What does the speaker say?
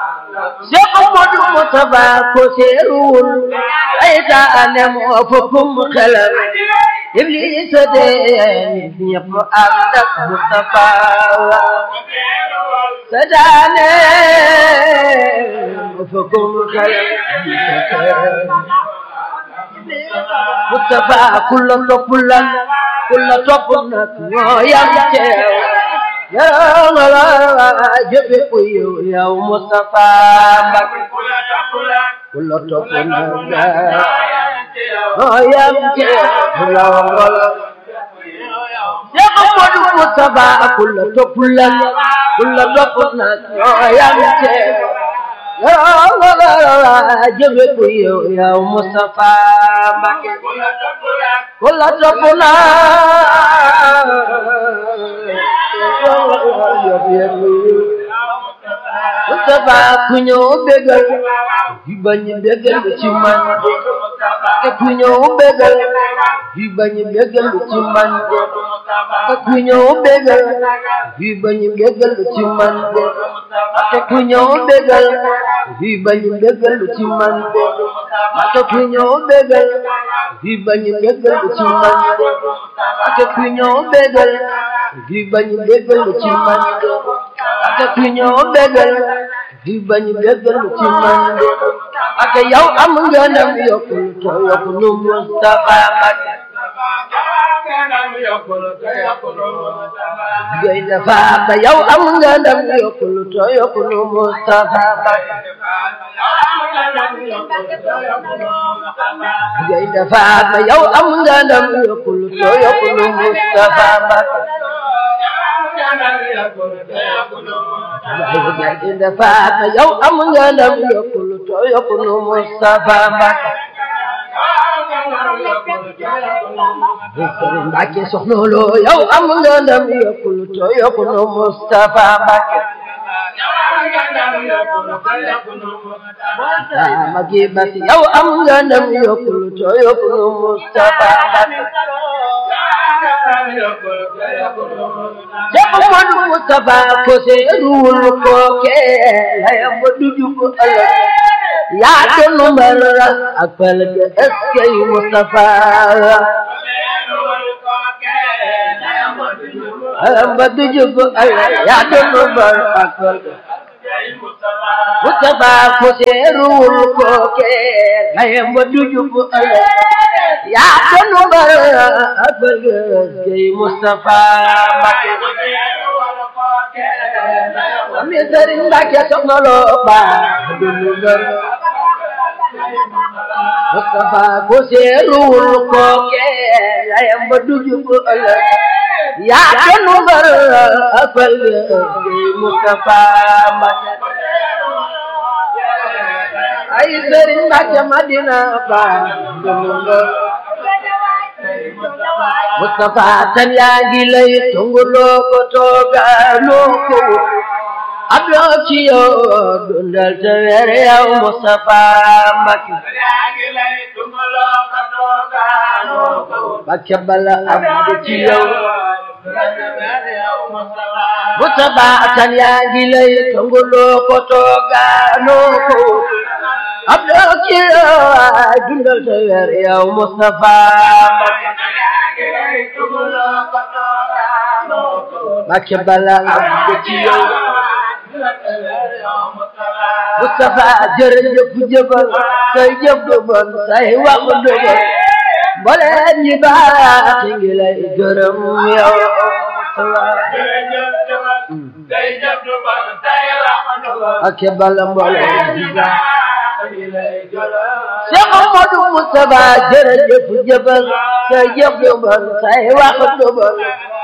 Cheikh Modou Moustapha ko seeruwul saytaane moo fukkum xelam Iblis de nit ñëpp ànd ak Moustapha saytaane moo fukkum xelam Moustapha kulla topp lan kulla topp nag ñoo yam teew yow nga la jëfe ku yow yow Moustapha Mbacké kulla topp nag ñoo yam teew yow nga la Cheikh Modou Moustapha kulla topp lan kulla topp nag ñoo yam teew yow nga la jëfe ku yow yow Moustapha Mbacké kulla topp nag Moustapha ku ñëw bégal yi bañ bégal ci man te ku ñëw bégal yi bañ bégal ci man te ku ñëw bégal yi bañ bégal ci man te ku ñëw bégal yi bañ bégal ci man te ku ñëw bégal yi bañ bégal ci man te ku ñëw bégal yi bañ bégal ci man te ku ñëw bégal yi bañ bégal ci man ak yow am nga ndam yokkul to yokku nu Moustapha Mbacké gay dafa ba yow am nga ndam yokkul to yokku nu Moustapha Mbacké gay dafa ba yow am nga ndam yokkul to yokku nu Moustapha Mbacké gay dafa ba yow am nga ndam yokkul to yokku nu Moustapha Mbacké Sëriñ Mbacké soxna loo yow am nga ndam yokkul to yokku nu Moustapha Mbacké Magi Basi yow am nga ndam yokkul to yokku nu Moustapha Mbacké Cheikh Modou Moustapha ko seeruwul ko ke layam ba dujub ëllëg yaa doon mbar ak fal ga eskay Moustapha layam ba dujub ëllëg yaa doon mbar ak fal ga Moustapha ko seeruwul ko ke layam ba dujub ëllëg yaa doon mbar ak fal ga eskay Moustapha Mbacké ami Sëriñ Mbacké soxna loo baax dundu ngër Moustapha ko seeruwul ko ke layam ba dujub ëllëg yaa doon mbar ak fal ga eskay Moustapha Mbacké ay Sëriñ Mbacké Madina baax dundu ngër Moustapha tan yaa ngi lay tunguloo ko toogaloo ko abdoo ci yow dundal te weer yow Moustapha Mbacké Mbacké bala abdu ci yow Moustapha tan yaa ngi lay tunguloo ko toogaloo ko abdoo ci yow dundal te weer yow Moustapha Mbacké Mbacké bala abdu ci yow Moustapha jërëjëf jëfal say jëf du bon say wax du bon mbooleem ñi baax ngi lay gërëm yow ak bala mbooleem ñi baax Cheikh Modou Moustapha jërëjëf jëfal say jëf du bon say wax du bon